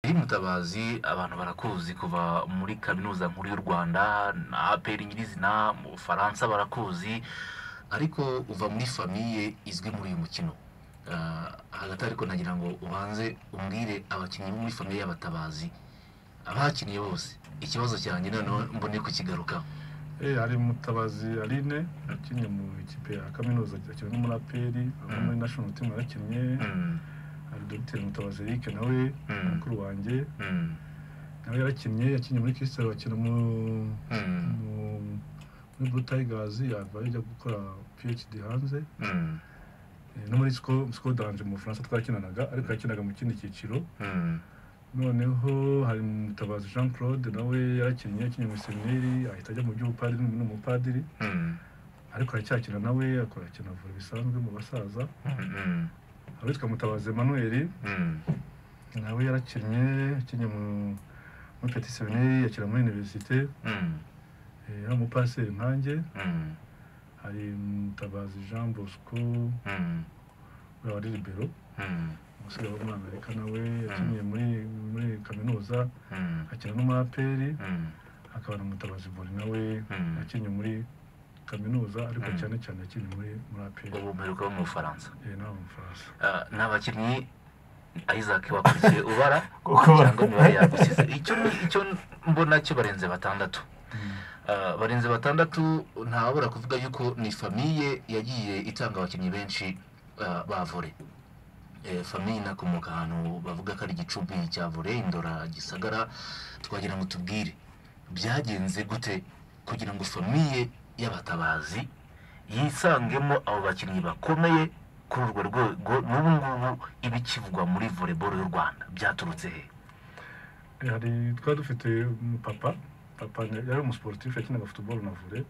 Pierre Mutabazi abantu barakuzi kuva muri kaminuza nkuru y'u Rwanda na APR nyirizina mu Bufaransa barakuzi ariko uva muri famiye izwi muri uyu mukino Ah, hagati ariko nagira ngo ubanze umbwire abakinnyi bo muri famiye y'abatabazi abahakiniye bose ikibazo cyanjye noneho mbone kukigarukaho Eh, hari mutabazi aline yakinnye mu ikipe ya kaminuza akina no muri aperi no muri national team yarakinnye Mm, hari dogiteri mutabazi eric nawe Mm. mukuru wanjye mm, nawe yarakinnye yakinnye muri kirisitari bakina mu Mm. mu- muri blue tigers yavayo ajya gukora phd hanze mm, Eh, no muri Sco- scodanje mu bufaransa twakinanaga ariko yakinaga mu kindi cyiciro mm, noneho hari mutabazi jean claude nawe yarakinnye yakinnye mu semineri ahita ajya mu by'ubupadiri ni umupadiri mm, ariko aracyakina nawe akorakina vore bisanzwe mu basaza mm, abitwa mutabazi emmanuel mm, nawe yarakinnye yakinnye mu muri peti semineri yakina muri univerisite mm, eh, ari umupaseri nkanjye mm, hari mutabazi jean bosco mm, we wari libero mm, umusore wo muri amerika nawe yakinnye muri muri kaminuza mm, akina no muri aperi mm. akaba na mutabazi bori nawe Mm. yakinnye muri kaminuza ariko Mm. cyane cyane yakinnye muri muri aperi ubu mperuka bo mu bufaransa eh, nawe umufaransa Ah, ni abakinnyi isaac wakurikiye ubara Kuko- cyangwa imibare yagusize icyo icyo mbona cyo barenze batandatu Mm. Ah, barenze batandatu ntawabura kuvuga yuko ni famiye yagiye itanga abakinnyi benshi ah, ba vore Eh, famiye inakomoka ahantu bavuga ko ari igicumbi cya vore indora gisagara twagira ngo tubwire byagenze gute kugira ngo famiye y'abatabazi yisangemo abo bakinnyi bakomeye kuri urwo rwego n'ubu ngubu ibikivugwa muri volleyball y'u rwanda byaturutse he hari twari dufite papa papa ni- yari umusiporutifu yakinaga futuboro na vore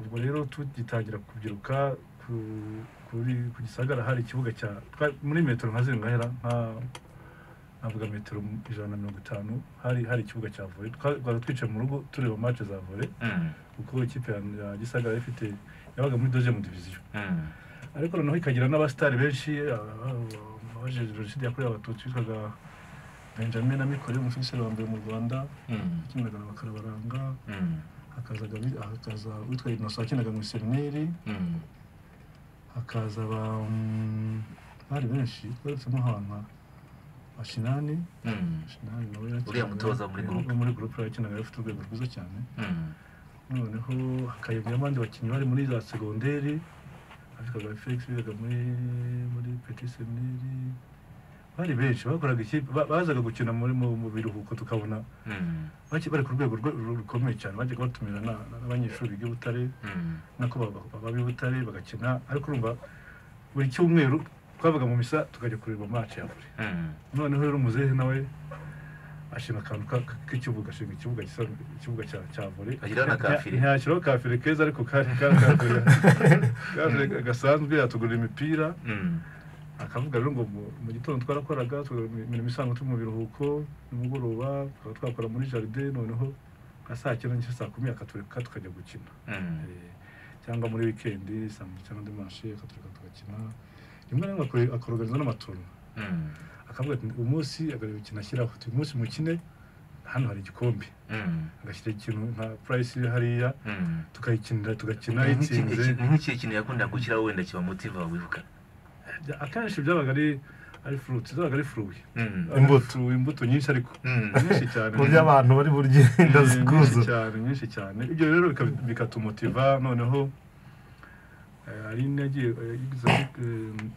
ubwo rero tugitangira kubyiruka ku- kuri ku gisagara hari ikibuga cya twa- muri metero nka zingahera nka navuga metero ijana na mirongo itanu hari hari ikibuga cya vore twari twicaye mu rugo tureba mace za vore Mm, kuko ikipe ya- ya gisagara yari ifite yabaga muri dozemu diviziyo mm, ariko noneho ikagira n'abasitari benshi abajeje jenoside yakorewe abatutsi bitwaga benjamin na mikore umufigiseri wa mbere mu rwanda mm, yakinaga na bakarabaranga mm, hakazaga bi- hakaza witwa inoso wakinaga mu semineri mm. hakaza ba mm, bari benshi twarutsemo ahantu bashinani Mm, shinani nawe yakinaga- Uriya mutoza muri groupe. wo muri gurupe yakinaga afite urwego rwiza cyane mm, noneho hakayobya abandi bakinnyi bari muri za segonderi afikaga felix bigaga muri muri peti semineri bari benshi bakoraga ikipe ba- bazaga gukina muri mu mu biruhuko tukabona mm, baki- bari ku rwego rwe- ru- rukomeye cyane bajyaga batumira na- na- n'abanyeshuri biga i butare mm, nako baba- baba i butare bagakina ariko urumva buri cyumweru twabaga mu misa tukajya kureba mace ya vore mm, noneho rero umuzehe nawe ashinga akantu ka- ka- k'ikibuga ashinga ikibuga gisa ikibuga cya cya vore Agira na kafire. ntiyashyiraho kafire keza ariko kari kari kafire kafire gasanzwe yatugurira imipira mm, akavuga rero ngo mu- mu gitondo twarakoraga tugakora imirimo isanzwe turi mu biruhuko nimugoroba tukaba twakora muri jaride noneho nka saa cyenda n'igice saa kumi akatureka tukajya gukina mm, Eh, cyangwa muri wikendi saa mu cyangwa andi mashi akatureka tugakina rimwe na rimwe akore- akoroganiza n'amaturno mm, akavuga ati uyu munsi agarura ikintu ashyiraho uyu munsi mukine hano hari igikombe mm, agashyira ikintu nka purayisi iri hariya mm. tukayikinira tugakina Ni nk'iki- yitsinze iki- ni nk'ikihe kintu yakunda gushyiraho wenda kibamutiva wibuka Bya- akenshi byabaga ari ari furuti zabaga ari furuwi Mm, Imbuto. Furuwi, imbuto nyinshi ariko mm, nyinshi cyane mu byo abantu bari burye Eh, ndazikuza nyinshi cyane nyinshi cyane ibyo rero bika- bikatumotiva noneho eh, ari nagiye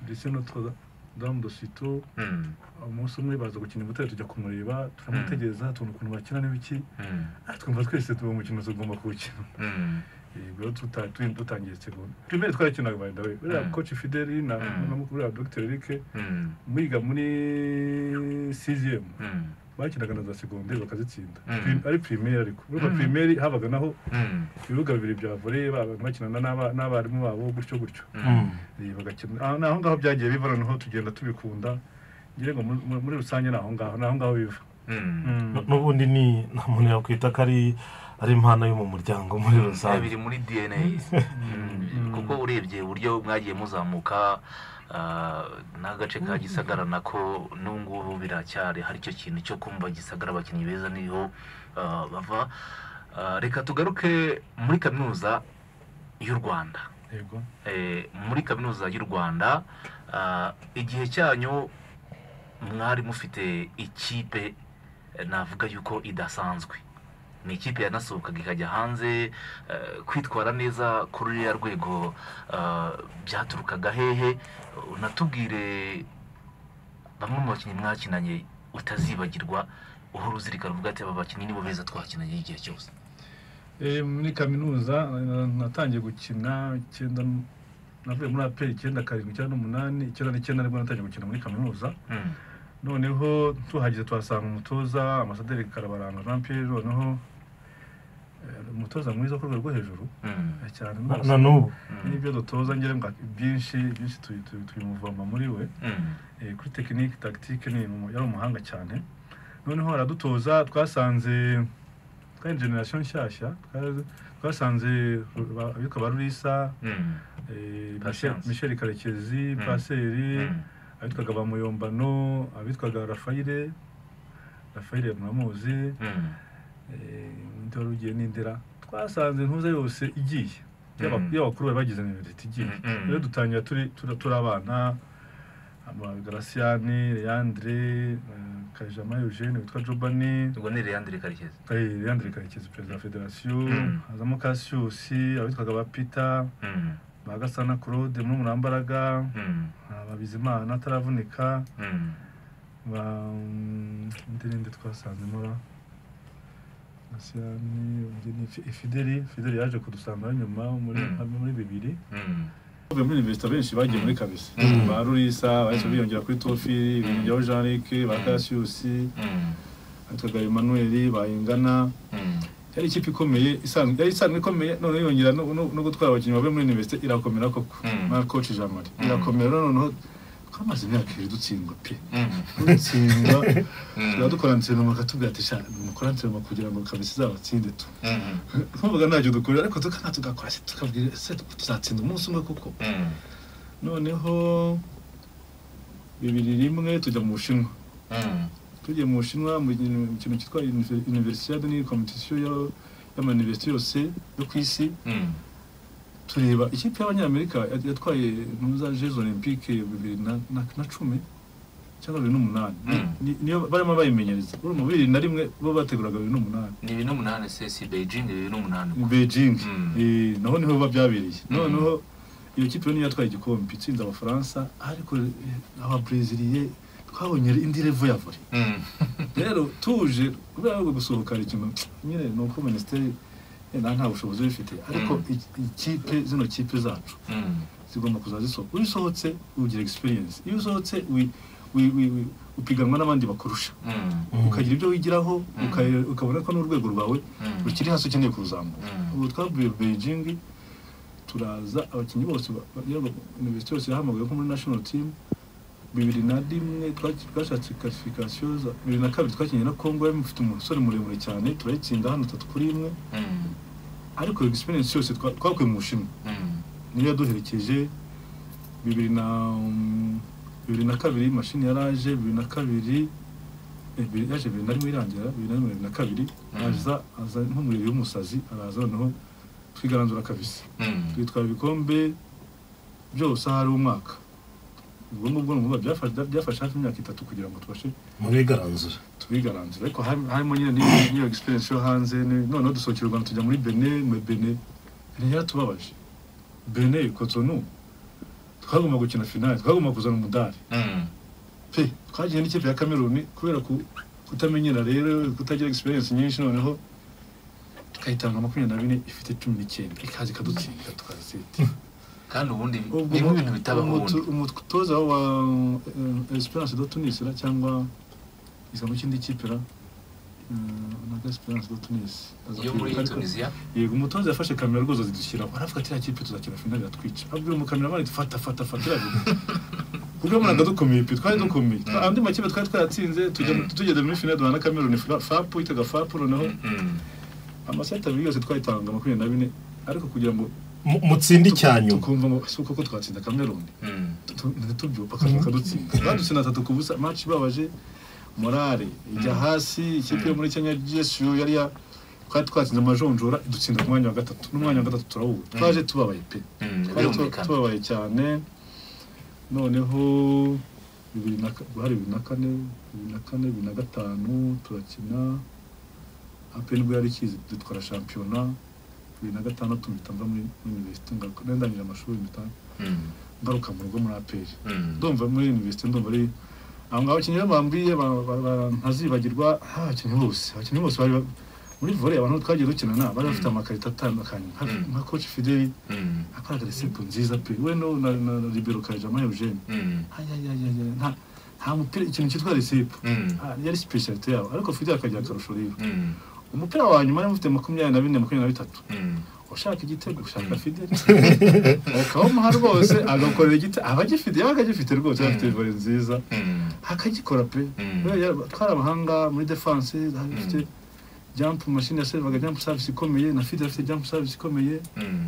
ndetse notre dame de sito mm, umunsi umwe baza gukina imbuto tujya kumureba turamutegereza tubona ukuntu bakina n'ibiki mm, Ah, twumva twese tuba umukino tugomba kuwukina mm, yego tuta- tu- dutangiye segonda primere twarakinaga by the way uriya Mm. coach fideli na Mm. na mukuru wa dr eric mm, mwiga muri cgm mm, bakinaga na za segonderi bakazitsinda Mm. Pri- ari primere ariko urumva Mm. primere habaga naho mm, ibibuga bibiri bya vore abantu bakinana n'aba- n'abarimu babo gutyo gutyo mm, Eh, bagakina aho ni aho ngaho byagiye biva noneho tugenda tubikunda ngira ngo muri- muri- muri rusange ni aho ngaho ni aho ngaho biva mm. N- n'ubundi ni nta muntu yakwita ko ari ari impano yo mu muryango muri Eh, rusange biri muri dna Mm. kuko kuko urebye uburyo mwagiye muzamuka ah, n'agace ka gisagara nako n'ubu ngubu biracyari hari icyo kintu cyo kumva gisagara abakinnyi beza niho ah, bava Ah, reka tugaruke muri kaminuza y'u rwanda yego Eh, muri kaminuza y'u rwanda ah, igihe cyanyu mwari mufite ikipe eh, navuga yuko idasanzwe ni ikipe yanasohokaga ikajya hanze eh, kwitwara neza kuri ruriya rwego ah, byaturukaga hehe unatubwire bamwe mu bakinnyi mwakinanye utazibagirwa uhora uzirikana uvuga ati aba bakinnyi nibo beza twakinanye igihe cyose Eh, muri kaminuza eh, natangiye gukina icyenda navuye muri aperi icyenda karindwi icyenda n'umunani icyenda n'icyenda nibwo natangiye gukina muri kaminuza Mm. noneho tuhageze tuhasanga umutoza amasaderi karabaranga jean pierre noneho eh, umutoza mwiza ku rwego rwo hejuru Mm. eh, cyane na rwose. na n'ubu Mm. n'ibyo dutoza ngere mbwa byinshi byinshi tubi- tubi- tubimuvoma muri we Mm. Eh, kuri tekinike tagitike ni umu- yari umuhanga cyane noneho aradutoza twasanze twari generasiyo nshyashya twa- twasanze ba- abitwa ba rurisa Mm. eh, Patience. michel karekezi Mm. paseri Mm. abitwaga ba muyombano abitwaga rafayire rafayire muramuzi Mm. eh, undi wari ugiye n'indera twasanze intuza yose igiye y'aba- Mm. y'abakuru bari bagize mimeriti igiye Mm. rero dutangira turi turi turi abana ama- garasiyani leandre eh, kajama eugene witwa jobani ubwo ni Leandre karekezi eh, leandre karekezi perezida wa federasiyo Mm. hazamo kasiyusi abitwaga ba pita Mm. ba gasana claude murumurambaraga Mm. ba bizimana ataravunika Mm. ba undi ninde twasanzemo ra Gasiyani, undi ni Fi- Fideli Fideli yaje kudusanga nyuma muri Mm. muri bibiri Mm. Bavuye muri Université benshi bagiye muri kabisa Mm. ba Rurisa bahise Mm. biyongera kuri Tofi biyongeraho Jean Luc ba Mm. Cassius Mm. atwaga Emmanuel bayingana Mm. yari ikipe ikomeye isanzwe yari isanzwe ikomeye none yongera no, no, no gutwara abakinnyi bavuye muri Université irakomera koko Mm. na coach Jean Marie Mm. irakomera noneho twamaze imyaka ibiri dutsindwa pe Mm. dutsindwa Mm. turadukora antrenoma akatubwira ati sha mukora antrenoma kugira ngo kabisa izabatsinde tu Mm. twumvaga ntacyo dukora ariko tukana tugakora se tukabwira ese tuzatsinda umunsi umwe kuko Mm. noneho bibiri rimwe tujya mu bushinwa Mm. tugiye mu bushinwa mu kintu mu kintu cyitwa Univer- universiade ni competition ya- y'amayuniversite yose yo ku isi Mm. tureba ikipe y'abanyamerika ya- yatwaye ntuza jeux olympique bibiri na- na na cumi cyangwa bibiri n'umunani Mm. Ni- niyo barimo bayimenyereza urumva bibiri na rimwe bo bateguraga bibiri n'umunani ni bibiri n'umunani se si beijing ni bibiri n'umunani i beijing Mm. Eh, naho niho biba byabereye Mm. noneho iyo kipe niyo yatwaye igikombe itsinda abafaransa ariko eh, ababreziliye twabonye indi revo ya vore Mm. rero tuje kubera ko gusohoka ari ikintu nyine ni uko minisiteri yenda nta bushobozi bifite ariko Mm. i- ikipe zino kipe zacu Mm. zigomba kuza zisohoka iyo usohotse ugira experience iyo usohotse wi- wi- wi- wi- upiganwa n'abandi bakurusha Mm. Mm. ukagira ibyo wigiraho Mm. uka- ukabona ko n'urwego rwawe Mm. rukiri hasi ukeneye kuruzamura Mm. ubu twavuye beijing turaza abakinnyi bose ba- ba- yaba universite yose yahamagaye ko muri national team bibiri na rimwe twaki- twashatse qualification za- bibiri na kabiri twakinnye na congo yari mufite umusore muremure cyane turayitsinda hano tatu kuri imwe Mm. ariko iyo experience yose twa- twakuye mu bushinwa Mm. niyo yaduherekeje bibiri na mm, bibiri na kabiri mashini yaraje bibiri na kabiri eh, bibiri- yaje bibiri na rimwe irangira bibiri na rimwe bibiri na kabiri Mm. aza aza nk'umuriro w'umusazi araza noneho twigaranzura kabisa Mm. twitwara ibikombe byose ahari umwaka ubwo ngubwo ni ukuvuga byafashe- byafashe hafi imyaka itatu kugira ngo tubashe murigaranzura tubigaranzura ariko hari- harimo nyine n'iyo- n'iyo egisperiensi yo hanze ni- noneho dusohokera u rwanda tujya muri bene muri bene bene yaratubabaje bene kotonu twagomba gukina finale twagomba kuzana umudari Mm. pe twagiye n'ikipe ya kameruni kubera ku- kutamenyera rero kutagira egisperiensi nyinshi noneho tukayitanga makumyabiri na bine ifite cumi n'icyenda ikaza ikadutsinda tukazitira kandi ubundi ni ubwo nk'ibintu bitabaho umutu- ubundi umutoza wa eh, Esperance de Tunis ra cyangwa izamu cy'indi kipe ra eh, naga Esperance de Tunis aza yo muri kwibuka, ariko- tunisiya yego umutoza yafashe kamera rwose azidushyiraho aravuga ati "Iriya kipe tuzakina finali iratwica abwira umukameramani ati fata fata fata iravuga ubwo mbona dukomeye pe twari dukomeye Twa- andi makipe twari twaratsinze tujya Mm. tugeze muri finali duhana Cameroon fa- fapu yitaga fapu noneho Mm. amaseti abiri yose twayitanga makumyabiri na bine ariko kugira ngo mu- mutsinde icya nyuma tukumva ngo si uko twatsinda kameruni Mm. tubyupa kadutsinda badutse na tatu ku busa match ibabaje morale ijya hasi ikipe yo muri kenya gsu yari ya twari twatsinze amajonjora dutsinda ku mwanya wa gatatu n'umwanya wa gatatu turawubura twaje tubabaye pe Mm, twari tu- birumvikana tubabaye cyane noneho bibiri na ka- guhari bibiri na kane bibiri na kane bibiri na gatanu turakina ape nibwo yari ikizi dutwara shampiyona bibiri na gatanu tumita mva muri muri universite ngaruka nari ndangije amashuri mpita Mm, ngaruka mu rugo muri aperi mm, ndumva muri universite ndumva ari aho ngaho abakinnyi rero bambwiye ba- ba- ba- ntazibagirwa ah, abakinnyi bose abakinnyi bose bari ba- muri volley abantu twagiye dukinana bari bafite amakarita atandukanye nka- Mm. nka coach Fideli mm, akoraga resepu nziza pe we no na na na libero kajama Eugene mm, ayayayaya nta nta mupira ikintu cyitwa resepu mm, Ah, yari specialite yabo ariko Fideli akagira akarusho rero mm, umupira wa nyuma yari mufite makumyabiri na bine makumyabiri na bitatu mm. ushaka igitego ushaka fideli ukabamuha rwose agakorera igitego abagifite yaba akagifite rwose yaba afite vore nziza Mm, akagikora pe Mm. Rero yaba- twari abahanga muri defense afite jump machine yasevaga jump service ikomeye na fideli afite jump service ikomeye mm,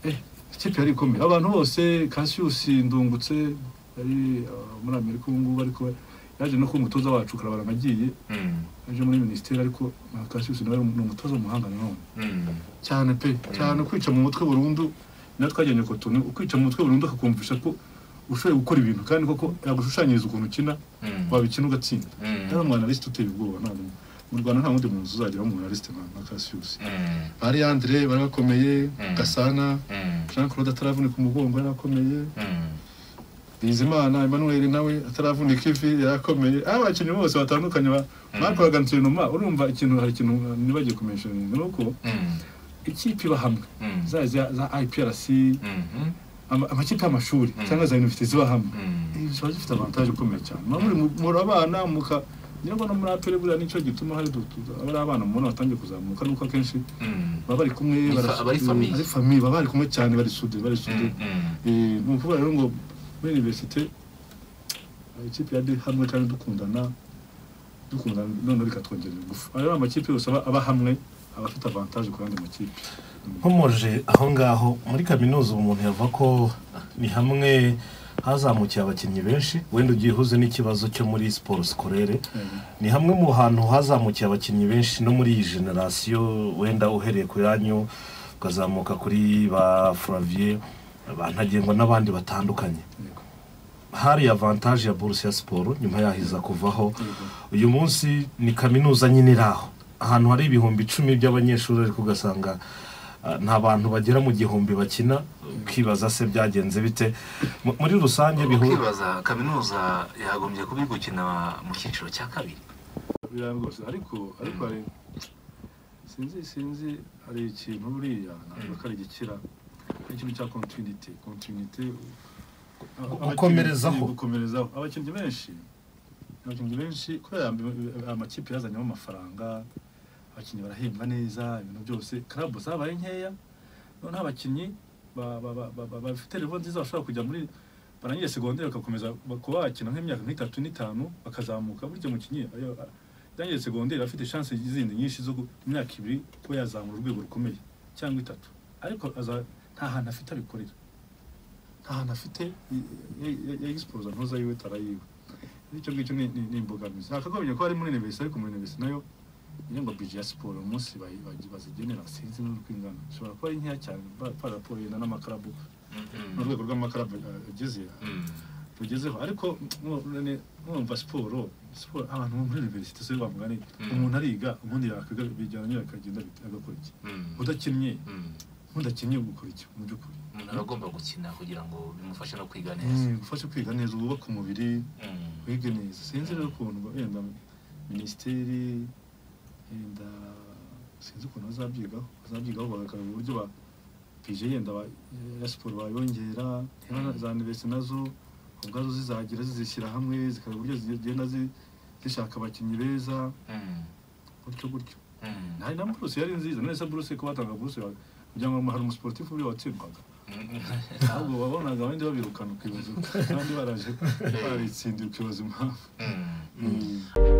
eh ikipe yari ikomeye abantu bose Cassius ndungutse yari uh, muri Amerika ubu ngubu ariko yaje no kuba umutoza wacu karabara nagiye mm, yaje muri minisiteri ariko na Cassius nawe ni umutoza w'umuhanga nanone mm. cyane pe cyane kwica mu mutwe burundu na twagendeye ku tuntu ukwica mu mutwe burundu akakumvisha ko ushoboye gukora ibintu kandi koko yagushushanyiriza ukuntu ukina Mm. wabikina ugatsinda Mm. rero umwanalisite uteye ubwoba ntabwo mu rwanda nta wundi muntu uzagira umwanalisite nka nka kasiyusi Mm, bari andre bari bakomeye gasana mm, jean claude ataravunika umugongo yari akomeye mm. bizimana emmanuel nawe ataravunika ivi yari akomeye aho abakinnyi bose batandukanye ba- bakoraga ntirunoma urumva ikintu hari ikintu nibagiye kumenshyiringa ni uko Mm, ikipe iba hamwe mm, za za za IPRC mm, ama- amakipe y'amashuri Mm. cyangwa za universite ziba hamwe mm, ziba zifite avantage ikomeye cyane muba muri muri abana muka nyirabwo no muri apere buriya nicyo gituma hari du- du- abari abana mubona batangiye kuzamuka nuko akenshi mm, baba bari kumwe Ni fa- barasudiwe, abari famille. ari famille baba bari kumwe cyane bari sude bari sude mm, mm. ni ukuvuga rero ngo muri universite hari ikipe yari hamwe kandi dukundana dukundana noneho bikatwongerera ingufu aya ni amakipe yose aba aba hamwe aba afite avantage ku yandi makipe nkomoje aho ngaho muri kaminuza ubu umuntu yavuga ko ni hamwe hazamukiye abakinnyi benshi wenda ugiye uhuze n'ikibazo cyo muri siporo sikorere ni hamwe mu hantu hazamukiye abakinnyi benshi no muri iyi generasiyo wenda uhereye ku yanyu ukazamuka kuri ba furaviye ba ntagengwa n'abandi batandukanye Yego. hari avantage ya buruse ya siporo nyuma yaho iza kuvaho Yego. uyu munsi ni kaminuza nyine iri aho ahantu hari ibihumbi icumi by'abanyeshuri ariko ugasanga ah, nta bantu bagera mu gihumbi bakina ukibaza se byagenze bite Mu- muri rusange bihu ukibaza kaminuza yagombye kuba iri gukina mu cyiciro cya kabiri biriya rwose ariko ariko hari sinzi sinzi hari ikintu buriya ntabwo ari igikira hari ikintu cya kontinite kontinite gukomerezaho. gukomerezaho abakinnyi benshi abakinnyi benshi kubera aya- aya amakipe yazanyemo amafaranga abakinnyi barahembwa neza ibintu byose karabu zabaye nkeya noneho abakinnyi ba- ba- ba- ba- ba- bafite revo nziza bashobora kujya muri barangije segonderi bagakomeza kuba bakina nk'imyaka nk'itatu n'itanu bakazamuka burya umukinnyi iyo- yarangije segonderi afite shanse zindi nyinshi zo ku myaka ibiri kuba yazamura urwego rukomeye cyangwa itatu ariko aza- nta hantu afite abikorera nta hantu afite yagisipoza ntuza yiwe tarayiwe icyo ngicyo ni ni- ni imbogamizi nakagombye ko ari muri universite ariko muri universite nayo niyo ngo bije ya siporo umunsi bayi- bayi- bazigenera sinzi n'urwo ingana ishobora kuba ari nkeya cyane ba- ba raporo yenda n'amakarabu n'urwego rw'amakarabu eh, ageze rugezeho ariko mwo- none mwumva siporo siporo abantu bo muri universite so bavuga ni Mm. umuntu ariga ubundi yakwiga bijyanye akagenda bit- agakora iki udakinnye udakinnye ugukora iki mu by'ukuri umuntu aba agomba gukina kugira ngo bimufashe no kwiga neza Mm, gufasha kwiga neza wubaka umubiri Mm, wige neza sinzi rero ukuntu wenda minisiteri yenda sinzi ukuntu bazabyigaho bazabyigaho bagaragaza uburyo ba pije yenda ba- ya siporo bayongera yaba na- za universite nazo ubwazo zizagira zizishyira hamwe zikareba uburyo zigenda zi- zishaka abakinnyi beza mm, gutyo gutyo mm. hari na buruse yari nziza none se buruse ko batanga buruse wa- kugira ngo hari umusiporutifu uriya watsindwaga ahubwo wabonaga abandi babirukana ukibaza abandi baraje barabitsindiye ukibaza impamvu Mm. Mm.